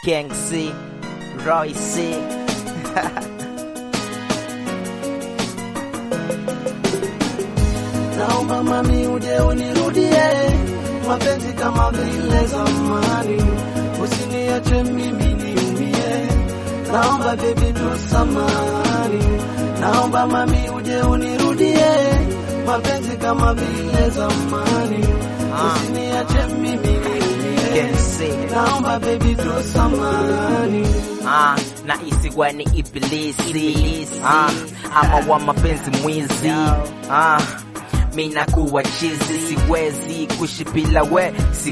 King C, Roy C. Naomba mami uje unirudie mapenzi kama vile zamani, usiniache mimi niumie. Naomba baby tusamani, naomba mami uje unirudie mapenzi kama vile zamani, Ah. usiniache mimi niumie. King C. Naomba baby tusamani, Ah, na isigwa ni ibilisi ah, ama wa mapenzi mwizi ah, mi nakuwa chizi, siwezi kuishi bila we,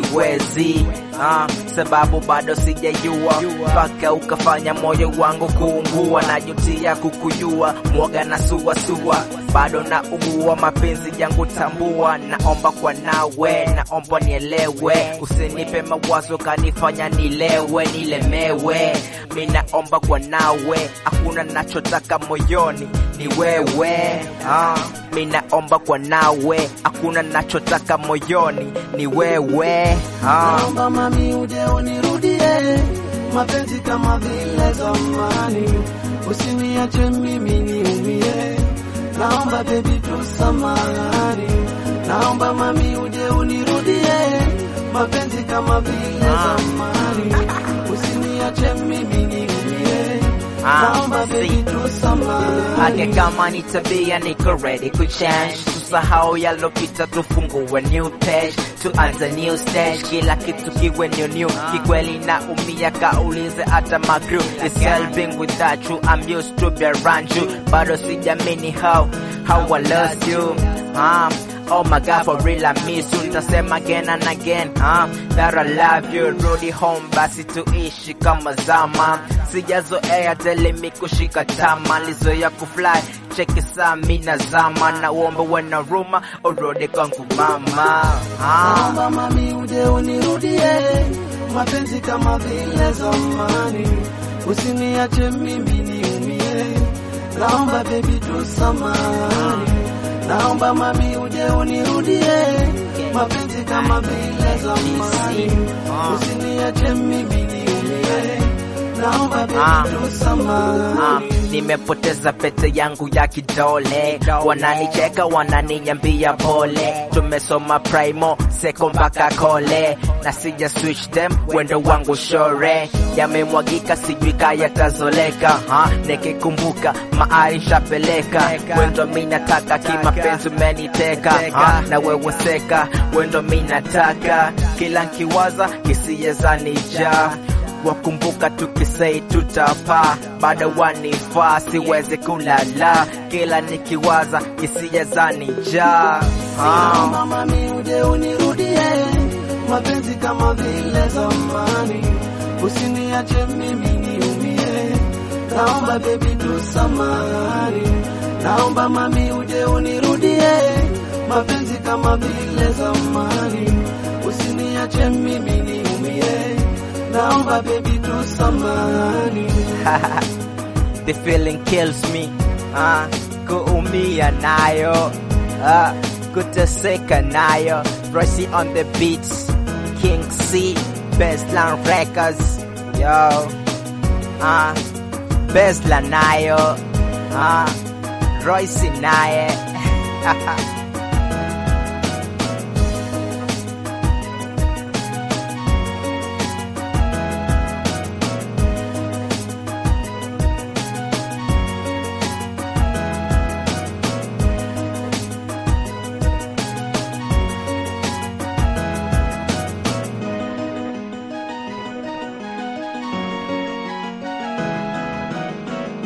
siwezi ah, sababu bado sijajua mpaka ukafanya moyo wangu kuungua, najutia kukujua, mwoga na suasua, bado na ugua mapenzi yangu tambua, naomba kwa nawe, naomba nielewe, usinipe mawazo kanifanya nilewe, nilemewe, mi naomba kwa nawe, hakuna nachotaka moyoni ni wewe ah, mi naomba kwa nawe, hakuna nachotaka moyoni ni wewe ah. naomba mami uje unirudie mapenzi kama vile zamani, usiniache mimi niumie. Naomba baby tusamani, naomba mami uje unirudie mapenzi kama vile Ah. zamani, usiniache mimi niumie. Ah, Naomba baby see. tusamani, Ake kama ni tabia niko ready kuchange, tusahau yalopita, tufungue new page, tuanze new stage, kila kitu kiwe new new. Kikweli na umia kaulize hata makru This girl being without you, I'm used to be around you, bado sijamini how how I lost you. Um, Oh my god, for real I miss you Nitasema again and again uh, That I love you Rudi home basi tuishi kama zama Sijazoea telemi kushika tama Lizoea kufly Cheki saa mina zama Na uombe wena ruma Urudi kwangu mama ah. naomba mami uje unirudie mapenzi kama vile zamani, usiniache mimi niumie. Naomba baby tusamani, naomba mami uje unirudie mapenzi kama vile zamani, usiniache mimi niumie. Naomba Ah. baby Ah, tusamani, nimepoteza pete yangu ya kidole, wananicheka wananinyambia pole. Tumesoma primo seko mpaka kole, na sija switch them wendo wangu shore, yamemwagika sijui kaya tazoleka ha? Nikikumbuka maaisha peleka wendo mi nataka kimapenzi umeniteka ha? na wewe seka wendo mi nataka kila nkiwaza kisiyezanija wakumbuka tukisei tutapa, bado wanifaa, siwezi kulala, kila nikiwaza hisia zanijaa. Ah, naomba mami uje unirudie mapenzi kama vile zamani, usiniache mimi niumie. Naomba baby tusamani, naomba mami uje unirudie mapenzi kama vile zamani, usiniache mimi niumie. Naomba baby tusamani, the feeling kills me. Ah, kuumia nayo, ah, kuteseka nayo. Royce on the beats, King C, Bestland Records, yo. Ah, Bestla nayo, ah, Royce naye.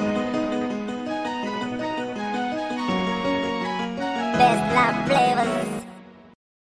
Best love flavors.